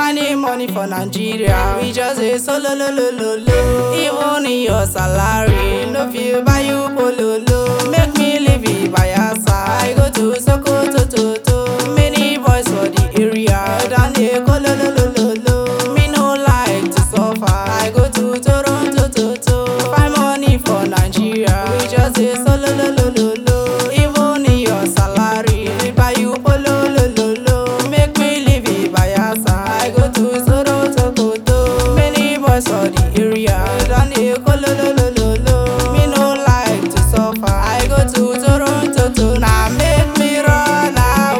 Spending money for Nigeria, we just say solo lo lo lo lo. Even in your salary, no feel buy you pololo. Make me live it by your side. I go to Sokoto to to. Many boys for the area, down there go lo lo lo lo lo. Me no like to suffer. I go to Toronto to to. Find money for Nigeria, we just say solo lo lo lo lo. Even in your salary, we buy you polo lo lo lo. Make me live it by your side. I go to Toronto to to. Many boys for the area, down there go lo lo lo lo lo. Me no like to suffer. I go to Toronto to now make me run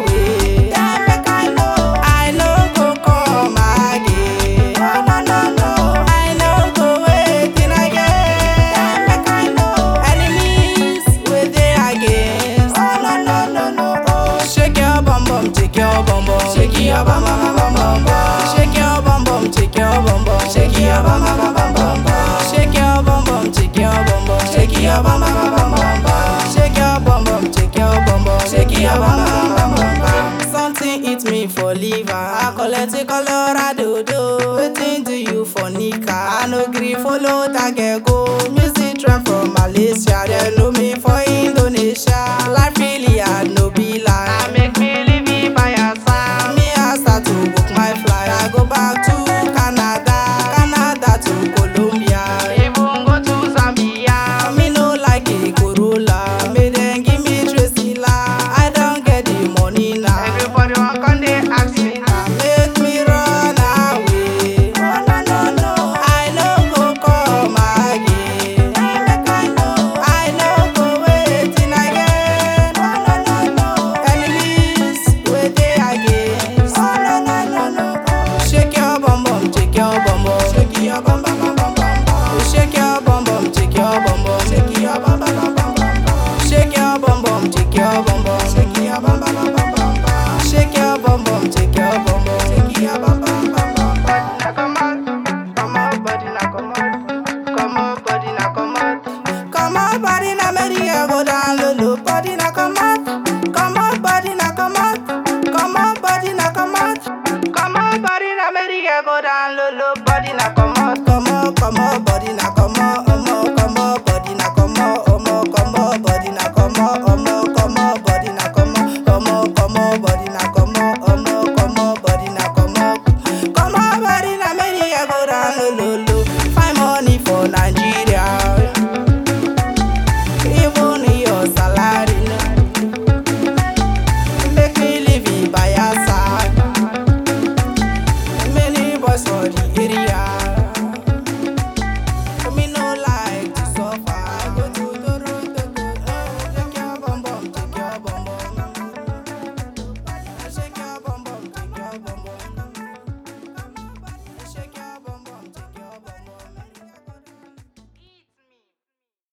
away. Yeah, make I know. I no go come again. No, no, no, no. I no go waiting again. Yeah, make I know. Enemies with they against. Oh, no, no, no, no. Oh, shake your bum bum, shake your bum bum, shake your bum bum bum bum bum. Shake your bum bum, shake your bum bum, shake your bum bum bum bum bum bum. Shake your bum bum, shake your bum bum, shake your bum bum bum bum bum bum. Shake your bum bum, shake your bum bum, shake your bum bum bum bum bum. Something hit me for liver, I collect a Colorado do. Wetin do you for nika? I no gree follow that girl go. Music trend from Malaysia, they know me for Indonesia. Life really hard, no be lie. I make me live it by your side. Me I start to book my flight. I go back to Canada, Canada to Colombia, even go to Zambia. Me no like a Corolla, me then give me Tresilla. I don't get the money now. Everybody want come they ask me now. Make me run away. Oh no no no, I no go come again. Make I know, I no go waiting again. Oh no no no, enemies wait they against. Oh no no no no, shake your bum bum, shake your bum bum, shake your bum bum bum bum bum bum. Shake your bum bum, shake your bum bum, shake your bum bum bum bum bum bum. Shake your bum bum, shake your bum bum, shake your bum bum bum bum bum bum. Shake your bum bum, shake your bum bum, shake your bum bum bum bum bum. Now come on, come on, body now come on, come on, body now come on, come on, body now make the girl go down low low. Body now come on, come on, body now come on, come on, body now come on, come on, body now make the girl go down low low. Body now come